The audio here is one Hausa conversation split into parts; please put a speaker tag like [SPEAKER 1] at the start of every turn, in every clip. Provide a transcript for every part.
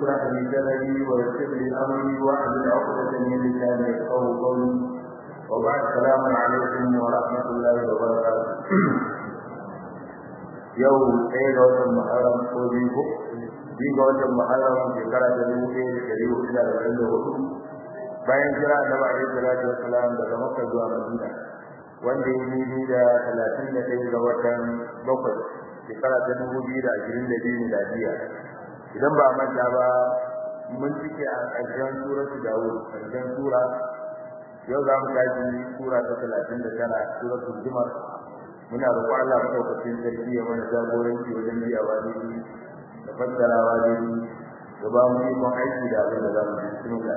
[SPEAKER 1] اشرح لي صدري ويسر لي امري واحلل عقدة من لساني يفقهوا قولي وبعد السلام عليكم ورحمة الله وبركاته yau ɗaya ga watan Muharram ko biyu ko biyu ga watan Muharram shekara ta dubu ɗaya da ɗari hudu da arba'in da hudu bayan jira da ba alaihi salatu wassalam daga Makka zuwa Madina wanda ya yi da talatin da ɗaya ga watan bakwai shekara ta dubu biyu da ashirin da biyu miladiya idan ba manta ba mun cike a ƙarshen suratu Dawud ƙarshen sura yau za mu tashi sura ta talatin da tara suratul Zumar muna roƙon Allah madaukakin sarki ya mana jagoranci wajen biyawa daidai da fassarawa daidai da ba mu ikon aiki da abin da za mu yi bismillah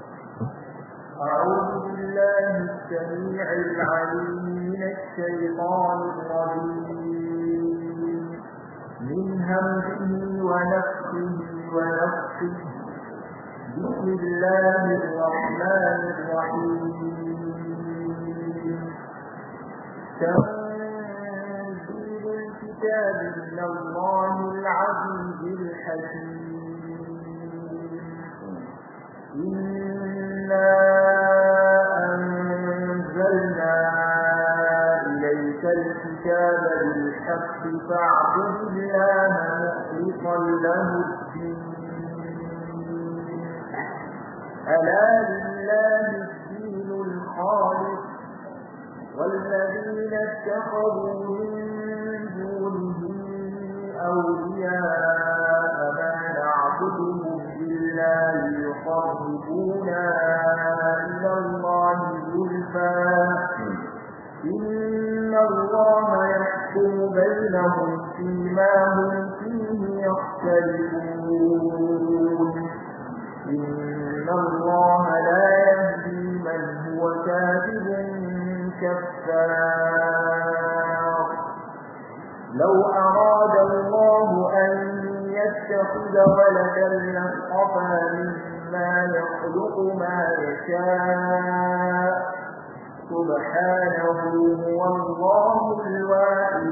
[SPEAKER 2] أعوذ بالله السميع العليم من الشيطان الرجيم من همزه ونفسه ونفسه بسم الله الرحمن الرحيم تنزيل الكتاب من الله العزيز الحكيم إنا أنزلنا إليك الكتاب بالحق فاعبد الله مخلصا له الدين ألا لله الدين الخالص والذين اتخذوا من دونه أولياء ما نعبدهم إلا ليقربونا إلى الله زلفى إن الله يحكم بينهم فيما هم فيه يختلفون إن الله لا يهدي من هو كاذب كفار لو أراد الله أن يتخذ ولدا لاصطفى مما يخلق ما يشاء سبحانه هو الله الواحد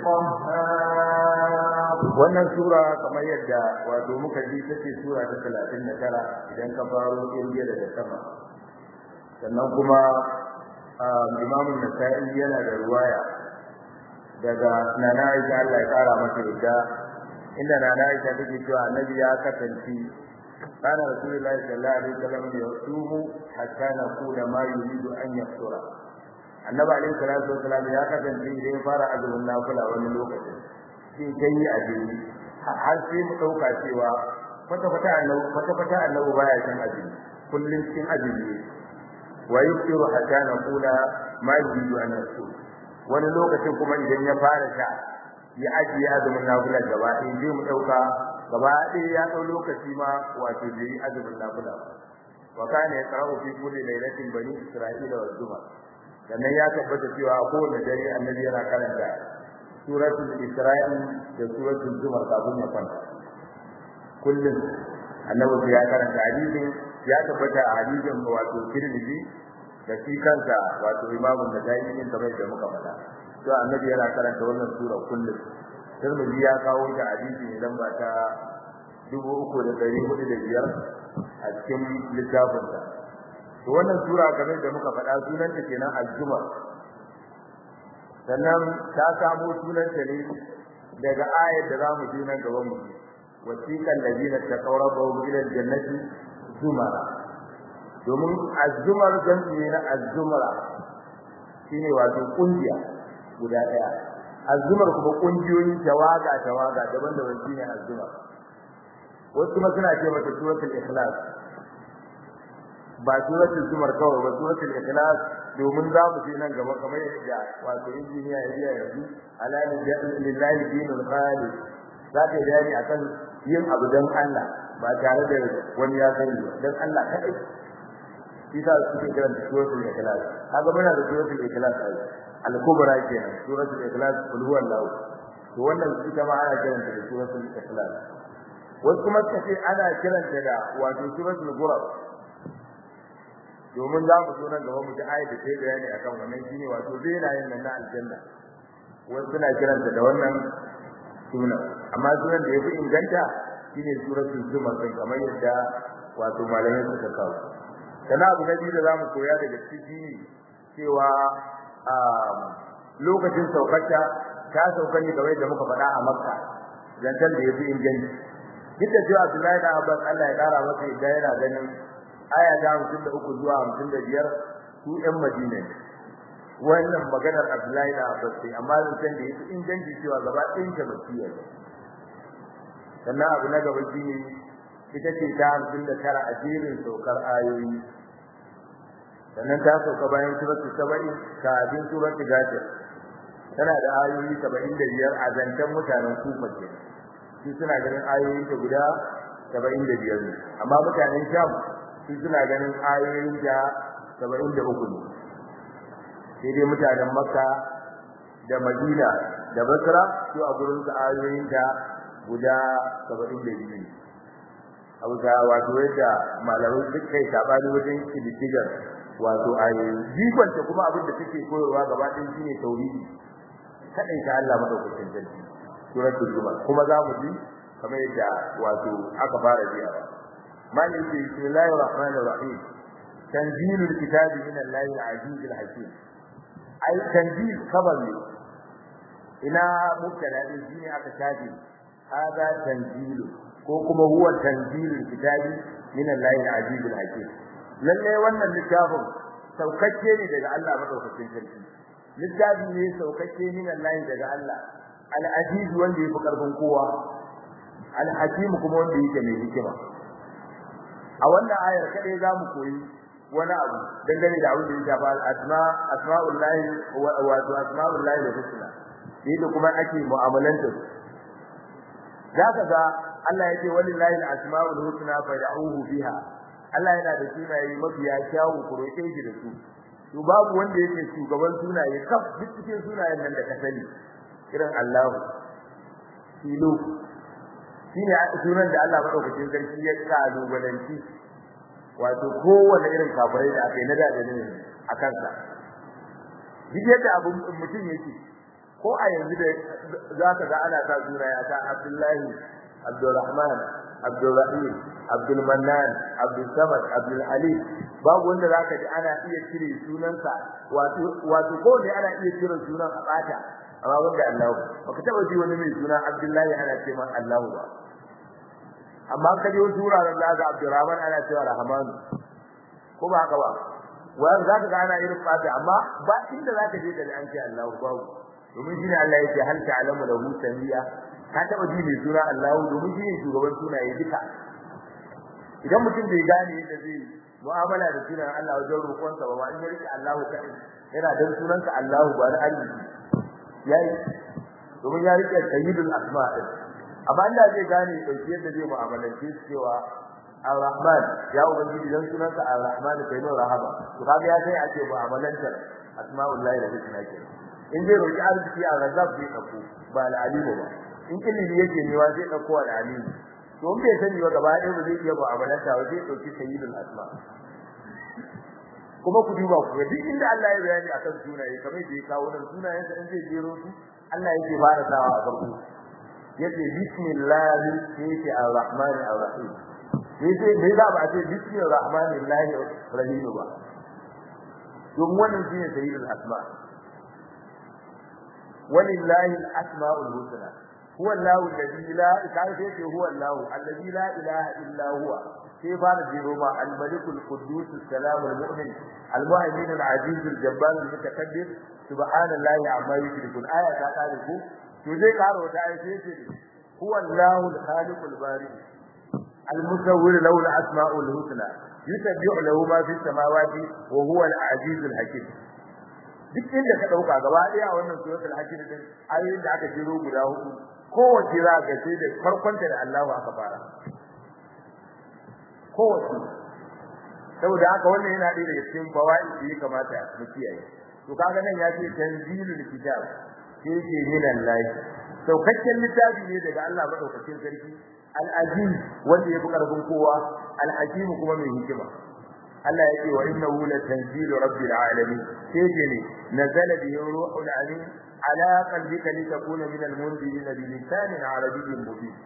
[SPEAKER 2] القهار
[SPEAKER 1] wannan sura kamar yadda wato muka ji take sura ta 39 idan ka faro irgiya daga sama sannan kuma Imam Nasa'i yana da ruwaya daga Nana Aisha Allah ya kara masa yadda inda Nana Aisha take cewa Annabi ya kasance kana Rasulullahi sallallahu alaihi wasallam yasumu hatta naqula ma yuridu an yaftura Annabi alaihi salatu wasallam ya kasance idan fara azumin nafila wani lokaci sai kai azumi har sai mu dauka cewa kwata kwata annabi kwata kwata annabi baya cin azumi kullun cikin azumi wa yufiru hatta naqula ma yuridu an yaftura wani lokacin kuma idan ya fara sha ya ajiye azumin nafila gaba ɗaya zai mu ɗauka gaba ɗaya ya ɗau lokaci ma wato da yi azumin nafila wa kana yaqra'u fi kulli lailatin bani isra'ila wa zuma sannan ya tabbata cewa a kowane dare annabi yana karanta suratul isra'il da suratul zumar kafin ya kwanta kullum annabi ya karanta hadisin ya tabbata a hadisin wato tirmidhi da shi kansa wato imamun da dai yin kamar da muka faɗa to annabi yana karanta wannan sura kullum Tirmidhi ya kawo ta hadisi ne lamba ta 3405 a cikin littafin sa to wannan sura kamar da muka faɗa sunan ta kenan al-Zumar sannan ta samu sunan ta ne daga ayar da zamu ji nan gaban mu wasiqal ladina taqarrabu ila al-jannati zumara domin azumar jam'i na azumara shine wato kungiya guda daya azumar kuma kungiyoyi tawaga tawaga daban-daban shine azumar wasu kuma suna ce mata suratul ikhlas ba suratul zumar kawai ba suratul ikhlas domin za mu je nan gaba kamar yadda wato injiniya ya biya yanzu alani lillahi dinul khalis za ta yi bayani akan yin abu don Allah ba tare da wani ya sani don Allah kadai isa suke kiran suratul ikhlas kaga muna da suratul ikhlas ai al-kubra kenan suratul ikhlas kul huwallahu to wannan ita ma ana kiranta da suratul ikhlas wasu kuma suka ce ana kiranta da wato suratul ghurab domin za mu zo nan gaba mu ji ayat da take bayani akan wannan shine wato benayen nan na aljanna wasu suna kiranta da wannan sunan amma sunan da yafi inganta shine suratul zumar din kamar yadda wato malamai suka kawo sana abu na biyu da zamu koya daga ciki cewa a lokacin saukarta ta sauka ne kamar yadda muka faɗa a makka zantar da yafi inganci duk da cewa Abdullahi da Abbas Allah ya kara masa idan yana ganin aya ta 53 zuwa 55 su ɗan Madina ne wannan maganar Abdullahi da Abbas sai amma zan da yafi inganci cewa gaba ɗayan ta basiya ne sannan abu na gaba shine ita ce ta 59 a jerin saukar ayoyi sannan ta sauka bayan suratul sabai kafin suratul ghafir tana da ayoyi 75 a zantan mutanen kufa ke su suna ganin ayoyin ta guda 75 ne amma mutanen sham su suna ganin ayoyin ta 73 ne sai dai mutanen makka da madina da basra su a gurin su ayoyin ta guda 72 ne abu da wato yadda malamai duk kai sabani wajen kididdigar wato ayoyi jikonta kuma abin da take koyarwa gaba ɗaya shine tauhidi kadai ta Allah madaukakin sarki suratul zumar kuma za mu ji kamar yadda wato aka fara biya mali ce bismillahir rahmanir rahim tanzilul kitabi min Allahil azizil hakim ai tanzil kabar ne ina mubtada din shine aka shafe hada tanzilu ko kuma huwa tanzilul kitabi min Allahil azizil hakim lalle wannan littafin saukakke ne daga Allah madaukakin sarki littafi ne saukakke min Allah daga Allah al-aziz wanda yafi karfin kowa al-hakim kuma wanda yake mai hikima a wannan ayar kadai zamu koyi wani abu dangane da abin da ya shafa al-asma asma'ullahi wa asma'ullahi al-husna yadda kuma ake mu'amalanta zaka ga Allah yake walillahi al-asma'ul husna fad'uhu biha Allah yana da sunaye mafiya kyawu ku roƙe shi da su to babu wanda yake shugaban sunaye kaf duk cikin sunayen nan da ka sani irin Allahu Ilu shine sunan da Allah madaukakin sarki ya kalu balanci wato kowanne irin kafirai da aka yi na da ne a kansa duk yadda abu mutum yake ko a yanzu da zaka ga ana sa sunaye ta Abdullahi Abdulrahman Abdulrahim Abdul Mannan Abdul Samad Abdul Alim babu wanda zaka ji ana iya cire sunansa wato wato ko ne ana iya cire sunan a bata amma wanda Allah baka taba ji wani mai suna Abdullahi ana ce man Allah ba amma ka ji wasu wuraren da ga Abdurrahman ana cewa Rahman ko ba haka ba wanda zaka ga ana irin fata amma ba inda zaka je da an ce Allah babu domin shine Allah yake hal ta'lamu lahu samiya ka taba ji mai suna Allah domin shine shugaban sunaye duka idan mutum bai gane yadda zai mu'amala da sunan Allah wajen roƙonsa ba ma in ya rike Allah ka yana dan sunanka Allah ba da arziki yayi domin ya rike sayyidul asma din amma Allah zai gane dauki yadda zai mu'amalance shi cewa Ar-Rahman ya ubangiji dan sunanka Ar-Rahman kai ne rahama to kaga ya sai ake mu'amalantar asma'ullahi da husna ke in zai roki arziki a razab zai dauko ba al-alimu ba in ilimi yake newa zai dauko al-alimu to in bai sani ba gaba ɗaya ba zai iya mu'amalanta ba zai dauki sayyidul asma kuma ku duba ku ga duk inda Allah ya bayani akan sunaye kamar da ya kawo nan sunayen sa in zai jero su Allah yake fara sawa a farko yace bismillah yake ar-rahman ar-rahim yace bai da ba ce bismillahir rahmanir rahim ba don wannan shine sayyidul asma walillahi al-asmaul husna huwa Allahu alladhi la ilaha illa huwa Allahu alladhi la ilaha illa huwa sai fara jiro ma al-malik al-quddus as-salam al-mu'min al-mu'min al-aziz al-jabbar al-mutakabbir subhanallahi amma yushrikun aya ta kare ku to zai karo ta aya sai ce huwa Allahu al-khaliq al-bari al-musawwir lahu al-asma'u al-husna yusabbihu lahu ma fi samawati wa huwa al-aziz al-hakim duk inda ka dauka gaba daya wannan suratul hakim din ayoyin da aka jiro guda hudu kowace za ka ce da farkonta da Allahu aka fara kowace saboda haka wannan yana ɗaya daga cikin fawaid da ya kamata mu kiyaye to kaga nan ya ce tanzilul kitab sai ce min Allah saukakken littafi ne daga Allah madaukakin sarki al-aziz wanda ya fi karfin kowa al-hakim kuma mai hikima Allah yake wa innahu la tanzilu rabbil alamin sai ce ne nazala bihi ruhul amin ala qalbika litakuna min al-munzirin bi lisanin arabiyyin mubin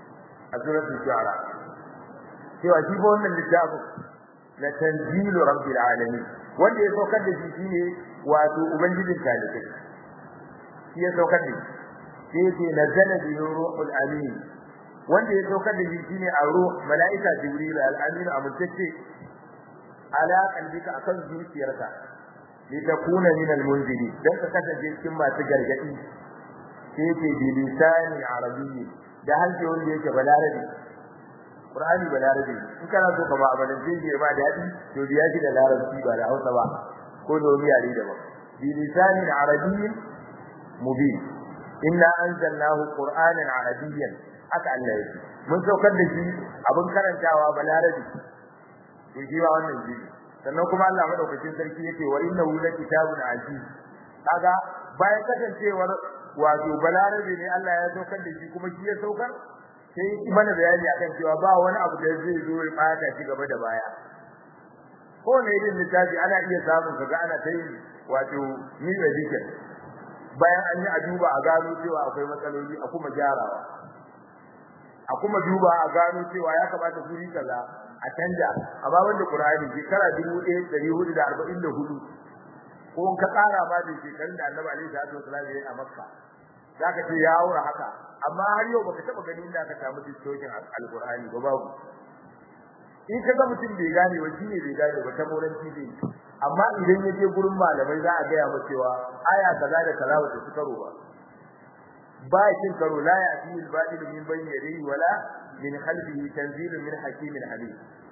[SPEAKER 1] a suratul shu'ara cewa shi ba wannan littafin la tanzilu rabbil alamin wanda ya saukar da shi shine wato ubangijin talibai shi ya saukar da shi sai ce nazala bi ruhul amin wanda ya saukar da shi shine a ruh malaika jibril al-amin amintacce ala qalbika akan zuciyarka litakuna min al-munziri dan ka kasance cikin masu gargadi sai ce bi lisani arabiyyi da halke wanda yake balarabi qur'ani balarabi in kana so ka ba abalan sai ba dadi to biya shi da larabci ba da Hausa ba ko da wani yare da ba bi lisani arabiyyi mubin inna anzalnahu qur'anan arabiyyan aka Allah yake mun saukar da shi abin karantawa balarabi to shi ba wannan shi sannan kuma Allah madaukakin sarki yake wa innahu la kitabun aziz kaga bayan kasancewar wato balarabe ne Allah ya saukar da shi kuma shi ya saukar sai mana bayani akan cewa ba wani abu da zai zo ya fata shi gaba da baya ko ne irin littafi ana iya samun kaga ana ta yi wato ni edition bayan an yi a duba a gano cewa akwai matsaloli a kuma gyarawa a kuma duba a gano cewa ya kamata guri kaza a canja amma wanda Qur'ani shekara 1444 ko in ka tsara ma da shekarun da Annabi alaihi salatu wasallam ya yi a Makka zaka ce ya aura haka amma har yau baka taba ganin inda aka samu distortion al-Qur'ani ba babu in kaga mutum bai gane ba shine bai gane ba ta moran tv amma idan yaje gurin malamai za a ga ya ba cewa aya kaza da kaza ba su karo ba ba kin karo la ya fi al-batil min bayni yadihi wala min khalfihi tanzilun min hakimin alim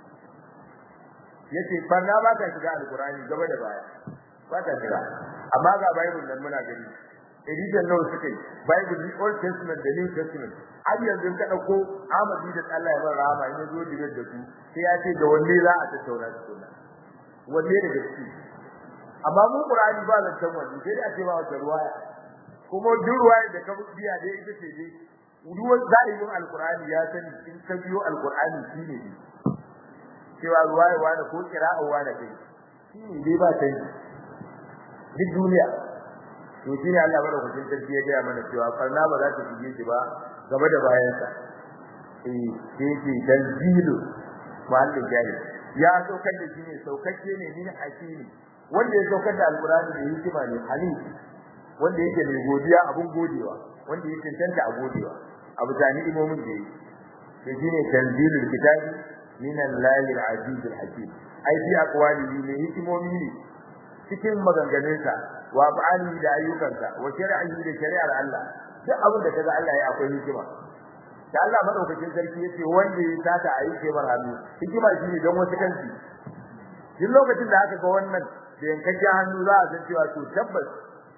[SPEAKER 1] yace farna ba ka shiga al-Qur'ani gaba da baya ba ta shiga amma ga bible nan muna gani edition nawa suka yi bible the old testament da new testament har yanzu ka dauko Ahmadi da Allah ya bar rahama in yazo digar da su sai ya ce da wanne za a tattauna su kuma wanne da gaske amma mu Qur'ani ba zan san wanne sai a ce ba wata ruwaya kuma duk ruwaya da ka biya dai ita ce dai ruwan zahirin alqur'ani ya sani in ka biyo alqur'ani shine ne cewa ruwaya wani ko qira'a wani kai shine dai ba sai duk duniya to shine Allah madaukakin sarki ya gaya mana cewa farna ba za ta shige shi ba gaba da bayansa eh sai ce tanzilu mahallin jahil ya saukar da shi ne saukakke ne min hakimi wanda ya saukar da alqur'ani ne hikima ne halim wanda yake mai godiya abun godewa wanda yake tantance a godewa abu tani imomin da yake to shine tanzilul kitabi min allahi al-aziz al-hakim ai fi aqwalihi ne hikimomi ne cikin maganganunsa wa ba'ani da ayyukansa wa shari'i da shari'ar Allah duk abin da kaga Allah ya akwai hikima da Allah madaukakin sarki yace wanda ya sata a yi mar hannu hikima shine don wasu kanci duk lokacin da aka ga wannan da yankakken hannu za a san cewa to tabbas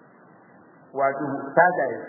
[SPEAKER 1] wato sata yi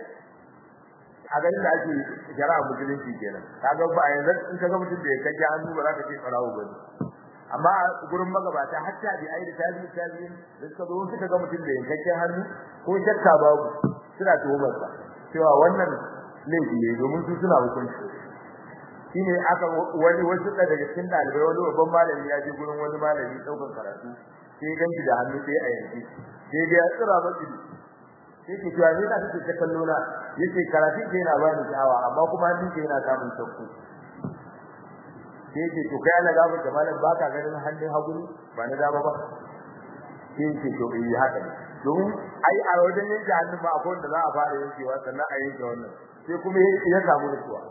[SPEAKER 1] a ganin da ake shari'a musulunci kenan kaga ba yanzu in kaga mutum da yankakken hannu ba za ka ce farawo bane amma gurin magabata hatta bi ayi da tabi tabi da suka zo suka ga mutum da yankakken hannu ko shakka babu suna tuhumar sa cewa wannan laifi ne domin su suna hukunci shine aka wani wasu daga cikin dalibai wani babban malami ya je gurin wani malami daukan karatu sai ganci da hannu sai a yanki sai ga tsira maki sai ke cewa ne na kike ta kallo na yace karatu ke yana bani sha'awa amma kuma hannun ke yana samun sauki sai ce to kai Allah gaba da malam baka ganin hannun hagu ba na dama ba sai ce to eh haka ne domin ai a wajen yanke hannun ma akwai wanda za a fara yankewa sannan a yanke wannan sai kuma ya samu nutsuwa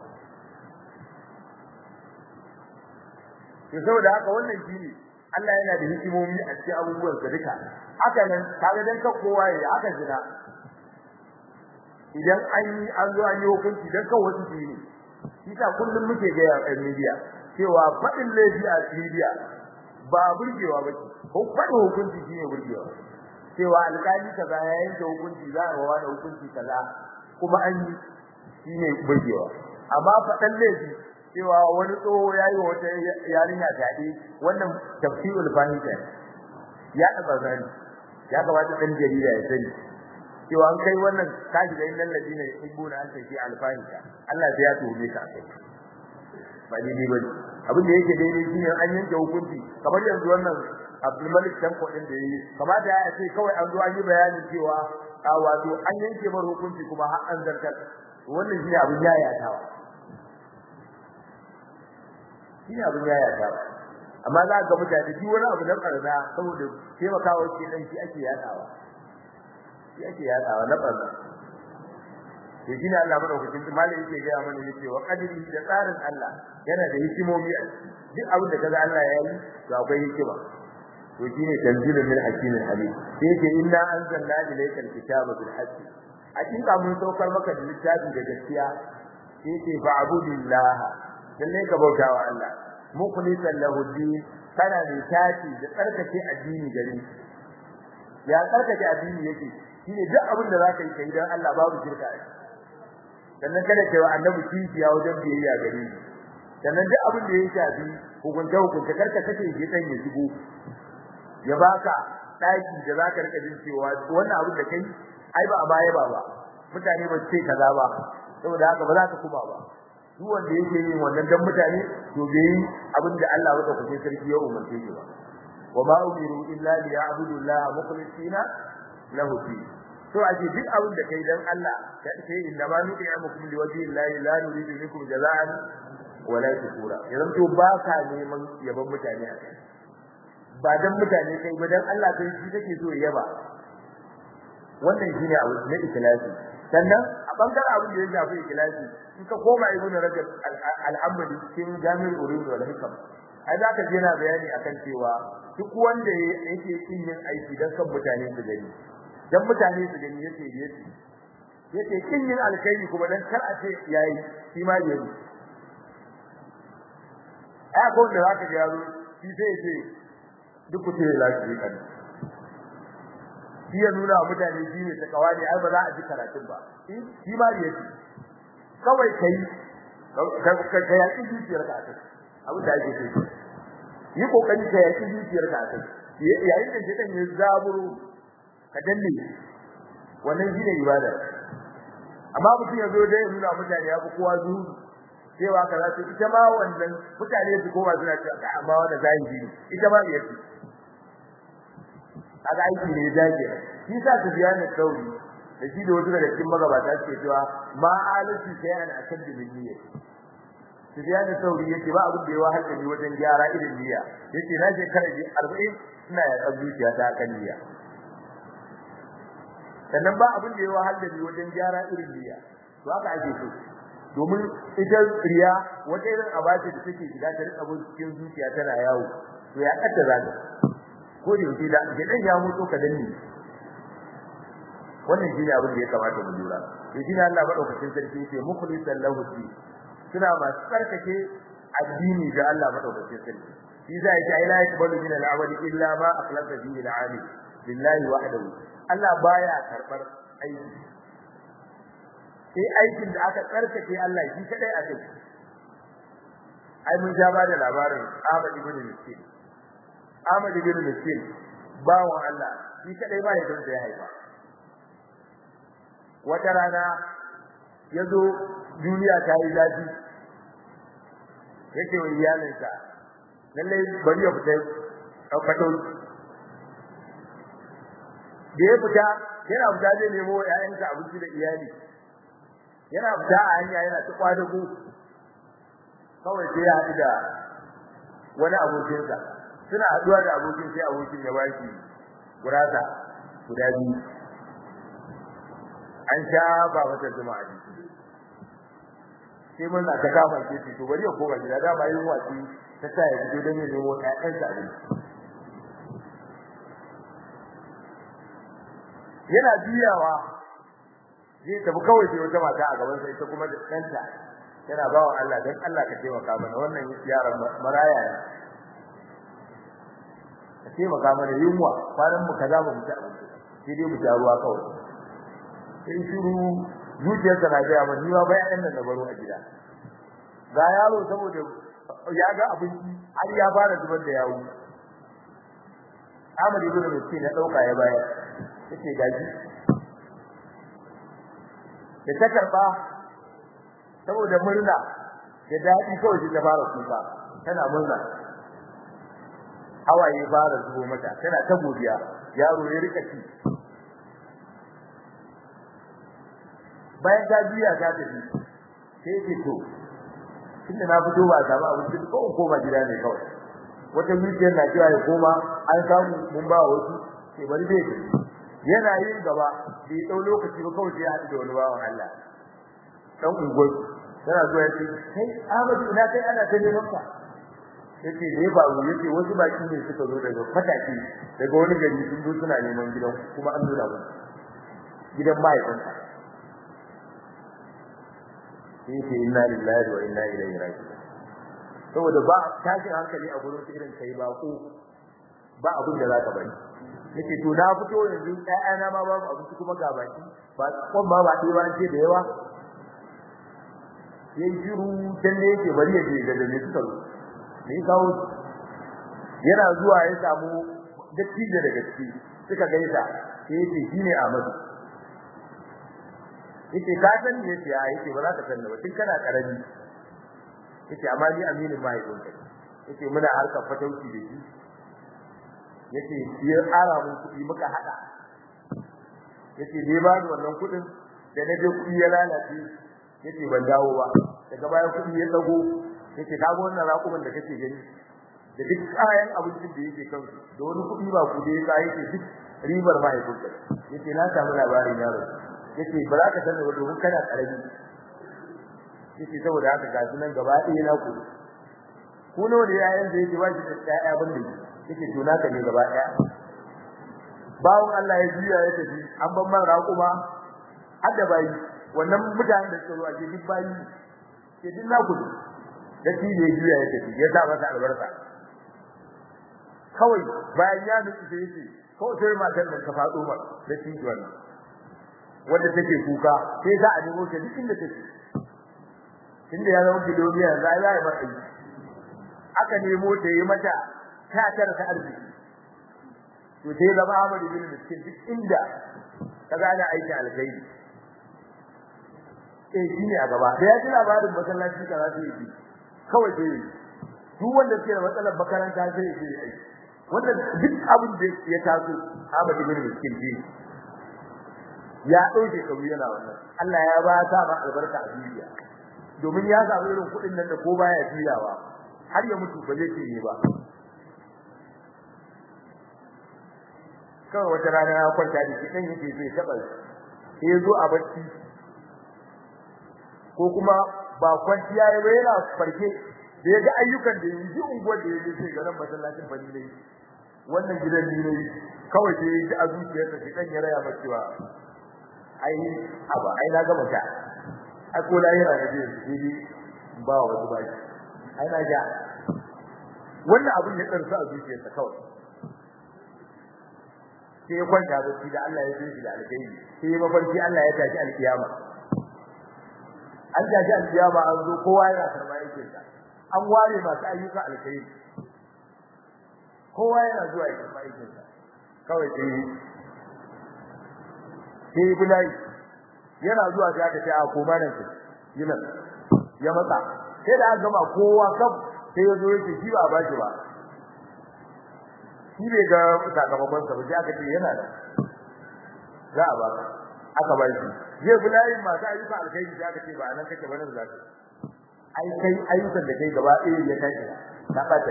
[SPEAKER 1] to saboda haka wannan shine Allah yana da hikimomi a cikin abubuwan sa duka haka nan kaga dan ka kowa ya haka jira idan an yi an zo an yi hukunci dan kan wasu shi ne shi ta kullum muke ga yan media cewa fadin laifi a media ba burgewa ba ko fadin hukunci shine burgewa cewa alƙali kaza ya yanke hukunci za a rawa da hukunci kaza kuma an yi shine burgewa amma fadan laifi cewa wani tsoho yayi wata yarinya tade wannan tafsirul fahita ya taba zani ya kamata dan jarida ya sani cewa an kai wannan kaji da innal ladina yuhibbuna an tafi alfahita Allah sai ya tuhume ka kai ba dai ba abin da yake daidai shine an yanke hukunci kamar yanzu wannan Abdul Malik Tanko din da yayi kamata ya ce kawai an zo an yi bayanin cewa a wato an yanke mar hukunci kuma har an zartar wannan shine abin yayatawa shine abin yaya ta amma za ga mutane shi wani abu na karna saboda taimakawa ke dan shi ake yadawa shi ake yadawa na barna to shine Allah madaukakin malai yake ga mana yace wa qadri da tsarin Allah yana da hikimomi a duk abin da kaga Allah ya yi to akwai hikima to shine tanzilun min hakimin alim sai yake inna anzalna ilayka alkitaba bil haqqi hakika mun saukar maka da littafi da gaskiya sai yake fa'budillah lalle ka bautawa Allah mukhlisan lahu din kana ne taci da tsarkake addini gare ya tsarkake addini yake shine duk abin da zaka yi kai dan Allah babu shirka a sannan kada kai wa annabi kifiya wajen biyayya gare shi sannan duk abin da ya shafi hukunta hukunta karka kace shi dan ya shigo ya baka daki da zaka rika jin cewa wannan abin da kai ai ba a baya ba ba mutane ba su ce kaza ba saboda haka ba za ka kuma ba duk wanda yake yin wannan dan mutane to bai abin da Allah ya kuce sarki ya umarce shi ba wa ma umiru illa li ya'budu Allah mukhlisina lahu fi to aje duk abin da kai dan Allah ka ce inna ma nu'imukum li wajhi Allah la nuridu minkum jazaan wala shukura yanzu to ba ka neman yaban mutane a kai ba dan mutane kai ba dan Allah kai shi kake so ya yaba wannan shine abu na ikhlasi sannan a bangaren abin da ya shafi ikhlasi in ka koma ibn rajab al-hamdi cikin jami'ul urid wal hikam ai za ka je na bayani akan cewa duk wanda yake kin yin aiki dan kan mutane su gani dan mutane su gani yace yace yace kin yin alkhairi kuma dan kar a ce yayi shi ma yayi ai ko da zaka ga yaro shi sai ce duk ku ce lafiya kan shi ya nuna mutane shi ne takawa ne ai ba za a ji karatun ba shi ma yace kawai kai ka ka yaki zuciyar ka kai abu da ake so yi kokari ka yaki zuciyar ka kai yayin da shedan ya zaburo ka danne wannan shine ibada amma mutum ya zo da ya nuna mutane ya fi kowa zuwa cewa kaza to ita ma wannan mutane su koma suna cewa amma wanda zahiri ne ita ma yafi kaga aiki ne dace shi sa su biya ne sauri da shi da wasu daga cikin magabata suke cewa ma alati shay'an akad min niyya su biya ne sauri yace ba abin da ya wahal da ni wajen gyara irin niyya yace na shekara 40 ina ya tsabuciya ta kan niyya sannan ba abin da ya wahal da ni wajen gyara irin niyya to haka ake so domin ita riya wata irin abace da take shiga ta rika bin cikin zuciya tana yawo to ya kadda zaka ko da yake da gidan ya mutu ka danne wannan shine abin da ya kamata mu lura to shine Allah madaukakin sarki yake mukhlisan lahu fi suna masu tsarkake addini ga Allah madaukakin sarki shi za ya ce la yaqbalu min al-amali illa ma akhlasa fihi al-alim lillahi wahdahu Allah baya karbar aiki sai aikin da aka tsarkake Allah shi kadai a kai ai mun ja ba da labarin Ahmad ibn Miskin Ahmad ibn Miskin bawon Allah shi kadai ba ya don da ya haifa wata rana yazo duniya ta yi zafi yake wa iyalinsa lalle bari ya fita fato da ya fita yana fita zai nemo ƴaƴansa abinci da iyali yana fita a hanya yana ta kwadago kawai sai ya haɗu da wani abokinsa suna haɗuwa da abokin sai abokin ya baki gurasa guda biyu an sha ba mata zuma a jiki sai mun na ta kama ke to bari ya koma gida dama yin watsi ta sa ya fito don ya nemo ƴaƴansa abinci yana biyawa zai tafi kawai sai wata mata a gaban sa ita kuma da ɗanta yana bawa Allah dan Allah ka taimaka mana wannan yaron maraya ne ka taimaka mana yunwa kwanan mu kaza ba mu ci abinci sai dai mu ta ruwa kawai sai shiru zuciyarsa na ga mun ni ma bayan nan da baro a gida ga yaro saboda ya ga abinci har ya fara zubar da yawo Ahmad ibn Miskin ya dauka ya bayar yace gaji da ta karba saboda murna da dadi kawai shi ta fara kuka tana murna hawaye fara zubo mata tana ta godiya yaro ya rika ci bayan ta biya ta tafi sai ce to tunda na fito ba samu abinci ko in koma gida ne kawai wata zuciyar na cewa ya koma an samu mun ba wasu sai bari dai yana yin gaba bai dau lokaci ba kawai sai ya haɗu da wani bawan Allah dan unguwar yana zuwa ya ce kai Ahmad ina kai ana ta neman ka yace ne ba mu yace wasu baki ne suka zo daga fataki daga wani gari sun zo suna neman gidan kuma an nuna musu gidan mahaifinsa yace inna lillahi wa inna ilaihi raji'un saboda ba tashin hankali a gurin irin kai ba ko ba abin da zaka bari yace to na fito yanzu ƴaƴana ma babu abinci kuma ga baki ba kon ba ba dai ba ce da yawa yayin jiru dan ne yake bari ya je da me suka zo ne kawo yana zuwa ya samu dattijo daga ciki suka gaisa sai yace shine Ahmadu yace ka san me yace a yace ba za ka san ba tun kana karami yace amma ni aminin mahaifin ka yace muna harkar fatauci da shi yace ya ara mun kuɗi muka hada yace dai ba ni wannan kuɗin da na je kuɗi ya lalace yace ban dawo ba daga baya kuɗi ya tsago yace ka ga wannan raƙumin da kake gani da duk kayan abincin da yake kansu da wani kuɗi ba ku da ya yake duk ribar mahaifin ka yace na samu labarin yaro yace ba za ka sani ba domin kana karami yace saboda haka ga sunan gaba ɗaya na ku ku nawa ne yayan da yake ba shi da ƴaƴa ban da yake to naka ne gaba ɗaya bawon Allah ya juya ya tafi an ban man raƙuma har da bayi wannan mutanen da suka zo a ce duk bayi ke duk naku ne da shi ne juya ya tafi ya sa masa albarka kawai bayan ya nutsu sai yace kawai sai matar nan ta faɗo ma da shi wannan wanda take kuka sai za a nemo ta duk inda take tunda ya zama kilomita za a yi mata aka nemo ta yi mata ta tara ta arziki to sai zama Ahmad bin Miskin duk inda ka gane aiki alkhairi eh shine a gaba da ya ji labarin masallaci ka za su yi kawai sai duk wanda ke da matsalar makaranta sai ya yi aiki wanda duk abin da ya taso Ahmad bin Miskin ji ya dauke kabu yana wannan Allah ya ba ta ma albarka a duniya domin ya samu irin kuɗin nan da ko baya juyawa har ya mutu ba zai cinye ba kawai wata rana ya kwanta da shi dan yake zai taba sai ya zo a bacci ko kuma ba kwanciya ya ba yana farke da ya ga ayyukan da yi ji unguwar da ya je sai garin masallacin bani ne wannan gidan ni ne kawai sai ya ji a zuciyarsa shi dan ya raya masa cewa ai aba ai na gama ta ai ko la yana da ji ba wa wasu ba ai na ja wannan abin ya tsarsa a zuciyarsa kawai sai ya kwanta bacci da Allah ya yi shi da alkhairi sai ya mafarki Allah ya tashi alkiyama an tashi alkiyama an zo kowa yana karba yake sa an ware masu ayyuka alkhairi kowa yana zuwa ya karba yake sa kawai sai sai bulai yana zuwa sai aka ce a koma nan sai yana ya matsa sai da aka gama kowa kaf sai ya zo yake shi ba ba shi ba shi bai ga sakamakon sa ba sai aka ce yana da za a baka aka ba shi zai bulai masu ayyuka alkhairi sai aka ce ba nan kake ba nan za ka ai kai ayyukan da kai gaba ɗaya ya kai ka bata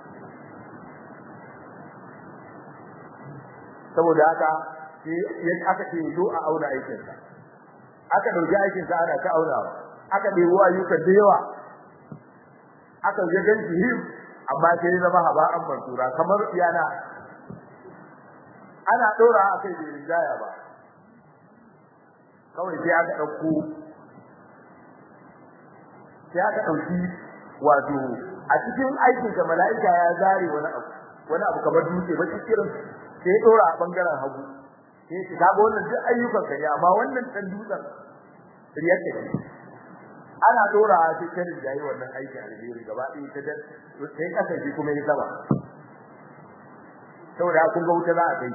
[SPEAKER 1] saboda haka sai aka ce zo a auna aikin sa aka dauki aikin sa ana ta aunawa aka ɗebo ayyukan da yawa aka ga ganci him amma sai ya zama haba an mansura kamar yana ana dora akai da rijaya ba kawai sai aka dauko sai aka dauki wato a cikin aikin da mala'ika ya zare wani abu wani abu kamar dutse ba cikin sai ya dora a bangaren hagu sai ki ga wannan duk ayyukan ka ne amma wannan dan dutsen riyar ta ana dora a cikin da yi wannan aikin alheri gaba ɗaya ta da sai kasa shi kuma ya saba saboda kun ga wuta za a kai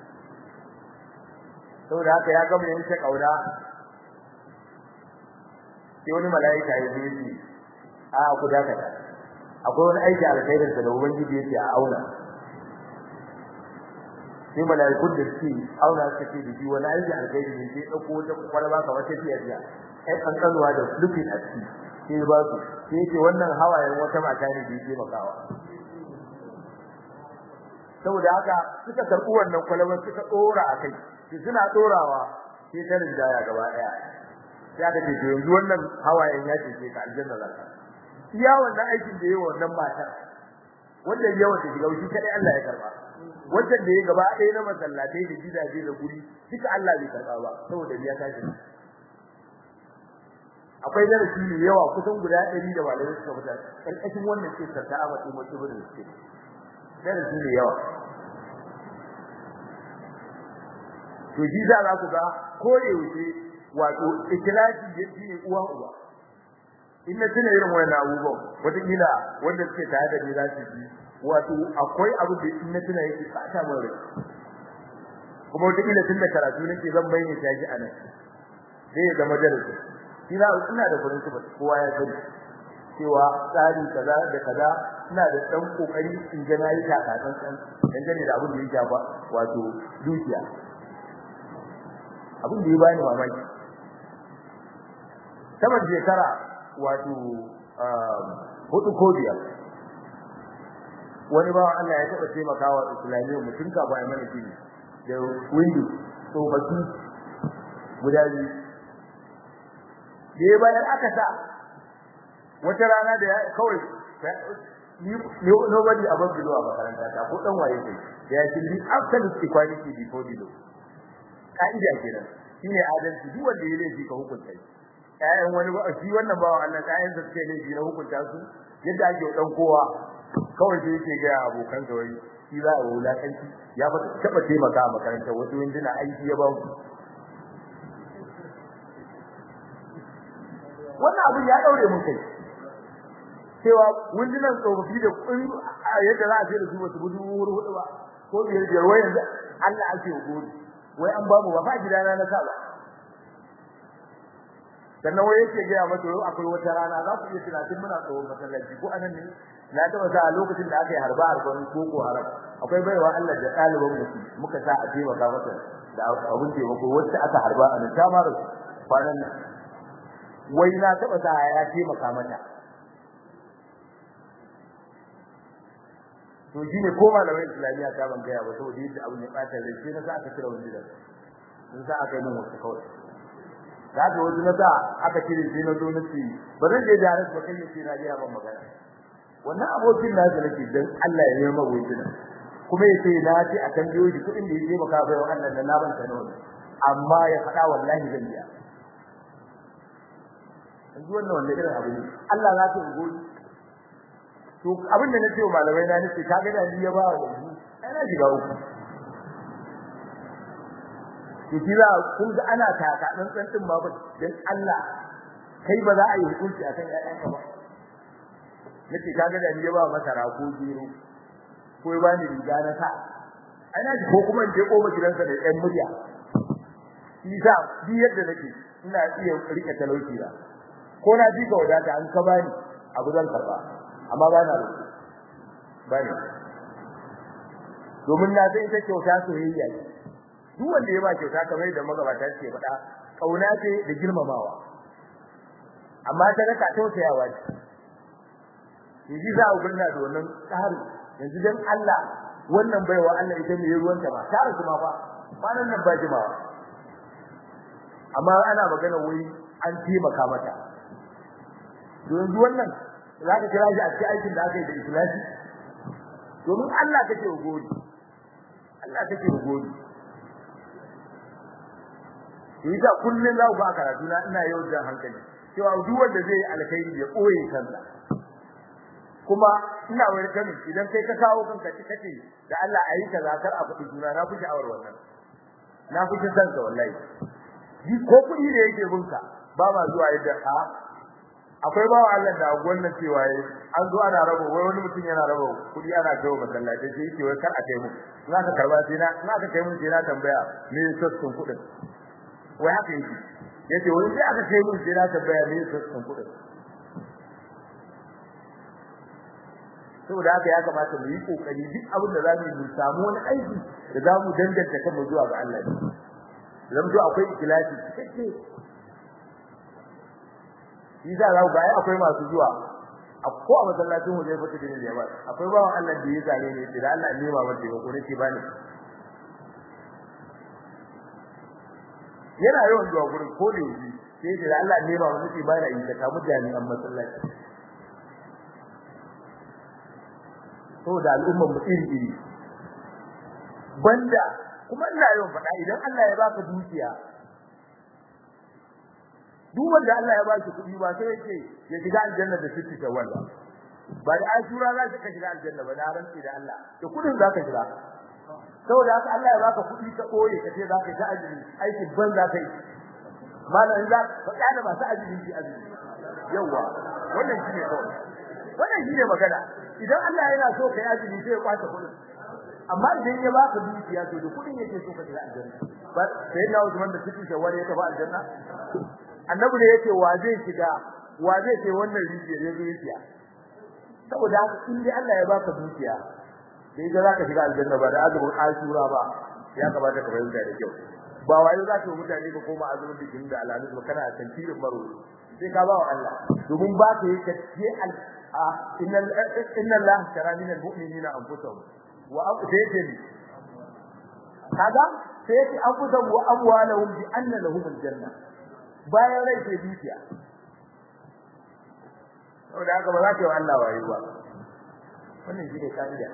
[SPEAKER 1] saboda haka ya gama yanke kauna sai wani mala'ika ya zo shi a ku dakata akwai wani aiki alkhairin da ubangiji yake a auna sai mala'ikun da suke auna suka ce da shi wani aiki alkhairi ne sai dauko wata kwalaba kamar ta fiye da ai kankanuwa da lupin a ciki sai ba su sai yake wannan hawayen wata mata ne da yake makawa saboda haka suka karɓi wannan kwalaban suka dora akai sai suna dorawa sai ta rinjaya gaba daya sai aka ce to yanzu wannan hawayen ya ce ka aljanna zaka iya wannan aikin da yayi wannan matar wanda yawa ta shiga shi kadai Allah ya karba wanda da yayi gaba ɗaya na masallatai da gidaje da guri duka Allah bai karba ba saboda biya ta shi akwai darasi ne yawa kusan guda 100 da malamai suka fitar karkashin wannan ce ta Ahmad Ibn Ibn Sina darasi ne yawa to ji za ku ga ko yaushe wato ikhlasi yake ne uwa uba in na tuna irin wannan abubuwan wataƙila wanda suke tare da ni za su ji wato akwai abu da in na tuna yake fata min rai kuma wataƙila tun da karatu nake zan bayyana ta shi a nan sai ya zama darasi ina ina da farin ciki kowa ya sani cewa tsari kaza da kaza ina da dan kokari in ga nayi ta kasan san dangane da abin da ya shafa wato dukiya abin da ya bani mamaki saman shekara wato hudu ko biyar wani bawan Allah ya taɓa taimakawa islamiyya mutum ka bayan mana gini da window tsofaffi guda biyu da ya bayan aka sa wata rana da kawai nobody above below a makaranta ta ko dan waye kai da ya shirbi absolute equality before below ka'ida kenan shine adalci duk wanda ya laifi ka hukunta shi ƴaƴan wani ba shi wannan bawan Allah ƴaƴan sa suke laifi na hukunta su yadda ake dan kowa kawai sai yake ga abokan sa wai shi za a wulakanci ya fa taba taimaka a makaranta wasu winduna aiki ya ba mu wannan abin ya daure mun kai cewa windunan tsofaffi da kun yadda za a ce da su wasu gudu hudu ba ko biyar biyar wai yanzu Allah ake gode wai an ba mu ba fa gidana na sa ba sannan wai yake ga mata yau akwai wata rana za ku iya tunatin muna tsohon masallaci ko anan ne na taba sa a lokacin da aka yi harba harban koko haram akwai baiwa Allah da ɗaliban mu muka sa a taimaka mata da abun taimako wacce aka harba a nan ta mara kwanan nan wai na taba sa ya taimaka mata to shine ko malamai islamiya ta ban gaya ba saboda yadda abun ya bata rai sai na sa aka kira wani da sun sa aka yi min wasu kawai da ga wani na sa aka kire sai na zo na ce ba zan je jarar ba kai sai na je ban magana wannan abokin na da nake dan Allah ya nema wucin kuma yace na ce a kan biyo shi kudin da yake maka bai Allah da na ban ta nawa amma ya faɗa wallahi zan biya yanzu wannan wanda irin abu ne Allah za ta gode to abin da nace wa malamai na nace kaga da ni ya ba wa yanzu ai na shiga uku to kira kun ga ana taka dan dan din ba dan Allah kai ba za a yi hukunci akan ƴaƴanka ba nace kaga da ni ya ba masara ko gero ko ya bani riga na sa ana ji ko kuma in je koma gidansa da ƴan murya isa bi yadda nake ina iya rike talauci da ko na ji ka wadata an ka bani abu zan karba amma ba na roƙo bani domin na san ita kyauta soyayya ce duk wanda ya ba kyauta kamar da magabata ce faɗa kauna ce da girmamawa amma ta raka tausayawa ce yaji za a gurna da wannan tsari yanzu dan Allah wannan baiwa Allah ita ne ruwanta ba ta rasu ma fa kwanan nan ba jimawa amma ana magana wai an taimaka mata yanzu wannan za ka kira shi a cikin aikin da aka yi da ikhlasi domin Allah kake gode Allah kake gode Yasa kullun za ku ba karatu na ina yau da hankali cewa duk wanda zai yi alkhairi ya koye kansa kuma ina wani kami idan kai ka kawo kanka kace da Allah ayi kaza kar a faɗi juna na fi sha'awar wannan na fi san ka wallahi ji ko kuɗi da yake bunka ba ma zuwa yadda a akwai bawa Allah da wannan cewa yayi an zo ana rabo wai wani mutum yana rabo kuɗi ana kawo masallaci sai yake wai kar a kai mu za ka karba sai na za ka kai mu sai na tambaya me sassun kuɗin wai haka yake yace wai sai aka kai mu sai na tambaya me sassun kuɗin saboda haka ya kamata mu yi kokari duk abin da zamu yi mu samu wani aiki da zamu danganta kanmu zuwa ga Allah zan zo akwai ikhlasi cikakke shi za ga ai akwai masu zuwa ko a masallacin waje fa tidin da yawa akwai bawan Allah da ya zane ne da Allah ne ma wanda ya kore shi bane yana yawan zuwa gurin ko da yaji sai da Allah ne ma wanda ba da yi da kamu jami'an masallaci to da al'umman mu iri iri banda kuma ina yawan faɗa idan Allah ya baka dukiya duk wanda Allah ya ba shi kuɗi ba sai yake ya shiga aljanna da sitti shawwal ba ba da ashura za ka shiga aljanna ba na rantsi da Allah da kuɗin za ka shiga saboda haka Allah ya baka kuɗi ka koye ka ce za ka ta ajiri aikin ban za ka yi malam za ka kada masu ajiri ji ajiri yawa wannan shine kawai wannan shine magana idan Allah yana so ka yi ajiri sai ya kwace kuɗin amma idan ya baka dukiya to da kuɗin yake so ka shiga aljanna ba sai na Usman da sitti shawwal ya tafi aljanna annabi da yake wa zai shiga wa zai ce wannan rijiyar ya zo yake saboda haka in dai Allah ya baka dukiya dai ga zaka shiga aljanna ba da azumin ashura ba ya kamata ka bayyana da kyau ba wai za ka mutane ba koma azumin bikin da alalu ba kana tantirin maro sai ka ba wa Allah domin ba ka yi kace al inna inna Allah shara min almu'minina anfusahum wa anfusahum kaga sai yake anfusahum wa amwalahum bi anna lahum aljanna bayan rai ke dukiya saboda haka ba za ka yi wa Allah wayo ba wannan shi ne ka'ida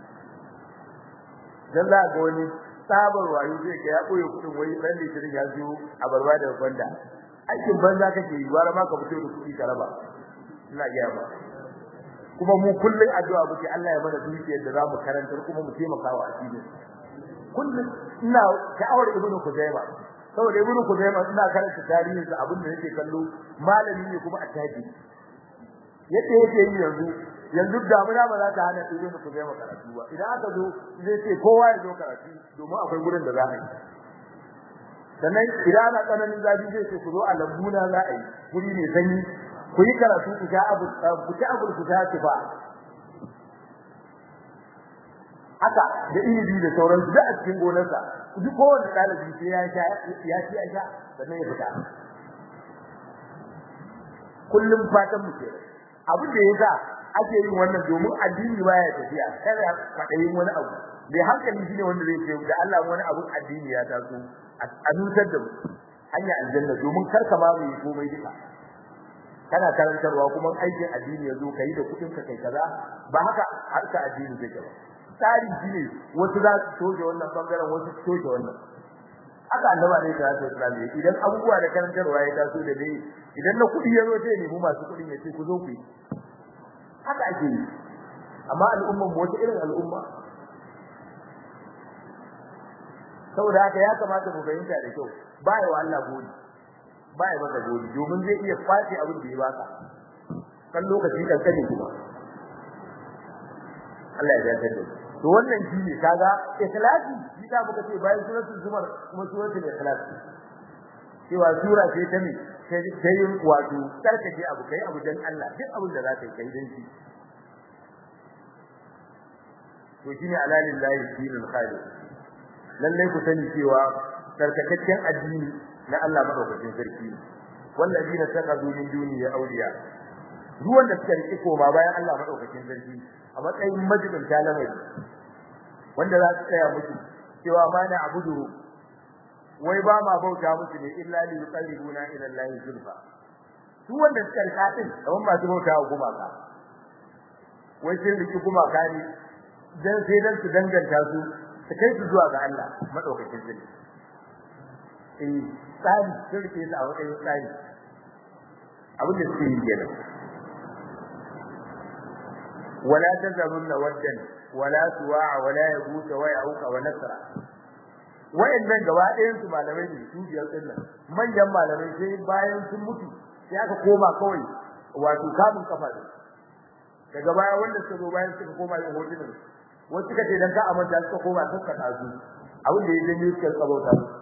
[SPEAKER 1] dan za ga wani tsabar wayo zai ga ya koyi kudin wai dan litirin ya zo a barba da gwanda aikin banza kake yi wara ma ka fito da kudi ka raba ina ga ba kuma mu kullun addu'a muke Allah ya mana dukiyar da za mu karantar kuma mu taimaka wa addini kullun ina sha'awar ibnu kuzaiba saboda ibn Khuzaimah ina karanta tarihin sa abin da yake kallo malami ne kuma attaji yace yake yi yanzu yanzu damuna ba za ta hana ibn Khuzaimah karatu ba idan aka zo zai ce kowa ya zo karatu domin akwai gurin da za a yi sannan idan ana tsananin zafi zai ce ku zo a lambuna za a yi guri ne sanyi ku yi karatu ku sha abu ku ci abu ku sha ba haka da inibi da sauransu da a cikin gonarsa duk kowanne dalibi sai ya sha ya ci ya sha sannan ya fita kullum fatan mu kenan abin da yasa ake yin wannan domin addini baya tafiya kada fadayin wani abu bai hankali shine wanda zai ce da Allah wani abu addini ya taso a nutar da mu hanya aljanna domin kar ka ma mu yi komai duka kana karantarwa kuma aikin addini ya zo kai da kudin ka kai kaza ba haka harka addini zai ba tsari shine wasu za su toje wannan bangaren wasu su toje wannan haka annaba ne ta ce islami idan abubuwa da karantarwa ya taso da dai idan na kudi ya zo sai ne mu masu kudin ya ce ku zo ku yi haka ake yi amma al'umman mu wata irin al'umma saboda haka ya kamata mu fahimta da kyau ba ya wa Allah godi ba ya maka godi domin zai iya kwace abin da ya baka kan lokaci kankani kuma Allah ya dace da to wannan shi ne kaga ikhlasi shi ta muka ce bayan suratul zumar kuma suratul ikhlas cewa sura ce ta ne sai yin wato karkace abu kai abu dan Allah duk abin da za ka yi kai dan shi to shine alalillahi dinul khalis lalle ku sani cewa karkataccen addini na Allah madaukakin sarki wallazina taqadu min duni ya awliya duk wanda suka rike koma bayan Allah madaukakin sarki a matsayin majibin talamai wanda za su tsaya musu cewa ma na abudu wai ba ma bauta musu ne illa li yuqarribuna ila Allah zulfa su wanda suka rika din kamar masu bauta wa gumaka wai sai riki gumaka ne dan sai dan su danganta su su kai su zuwa ga Allah madaukakin sarki eh tsari sun rike su a matsayin tsari abin da suke yi kenan ولا تذرن ودا ولا سواع ولا يغوث ويعوق ونسرا wayannan gaba ɗayan su malamai ne su biyar din nan manyan malamai sai bayan sun mutu sai aka koma kawai wato kamun kafa ne daga baya wanda suka zo bayan suka koma yin hotunan wasu suka ce dan ka amanta suka koma suka tasu abin da ya janyo suka tsabauta su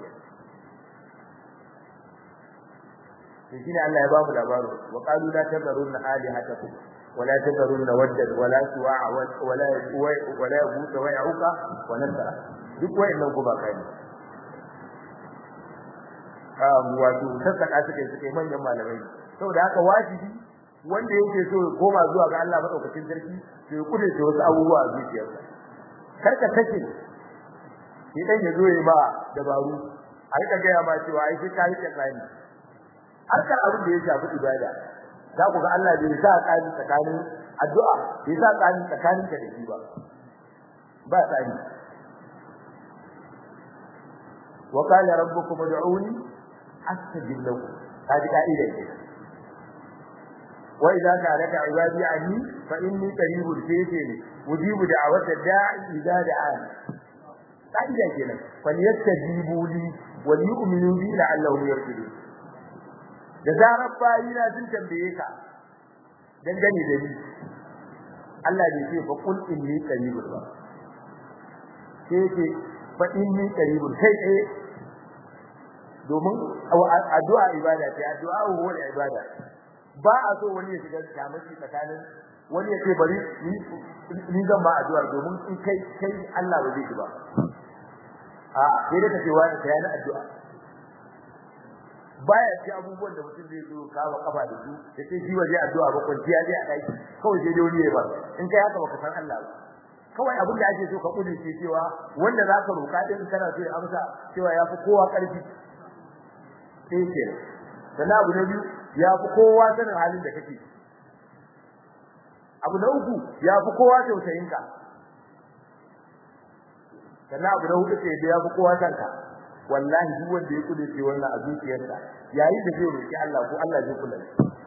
[SPEAKER 1] to shine Allah ya ba mu labarin wa qalu la tadharunna alihatakum ولا تذرن ودا ولا سواع ولا ولا يغوث ويعوق ونسرا duk wayannan guba kai um wato sassaka suke suke manyan malamai saboda haka wajibi wanda yake so ya koma zuwa ga Allah madaukakin sarki to ya kudurce wasu abubuwa a zuciyarsa kar ka take shi dan ya zo ya ba dabaru a rika gaya ma cewa ai sai ka yi tsani harkar abin da ya shafi ibada za ku ga Allah bai sa tsani tsakanin addu'a bai sa tsani tsakanin ka da shi ba ba tsani wa qala rabbukum ud'uni astajib lakum hadi ka'ida ce wa idza sa'alaka ibadi anni fa inni qaribun sayyidu ujibu da'wata da'i idza da'an ka'ida kenan falyastajibu li wa yu'minu bi la'allahum yarshudun da zarar bayina sun tambaye ka dangane da ni Allah bai ce fa kul inni qaribun ba sai ce fa inni qaribun sai eh domin addu'a ibada ce addu'a huwa ibada ba a so wani ya shiga kamaki tsakanin wani ya ce bari ni zan ba addu'a domin in kai kai Allah ba zai ki ba a sai da kace wani kai na addu'a baya ci abubuwan da mutum zai zo kawo kafa da su da sai shi waje addu'a ba kwanciya zai a daki kawai sai dai wani ya ba in kai haka baka san Allah ba kawai abin da ake so ka kudurce cewa wanda zaka roka din kana so ya amsa cewa yafi kowa karfi sai ke sannan abu na biyu ya fi kowa sanin halin da kake abu na uku ya fi kowa tausayin ka sannan abu na hudu sai ya fi kowa kanka wallahi duk wanda ya kudu ce wannan a zuciyarsa yayin da zai roki Allah ko Allah zai kula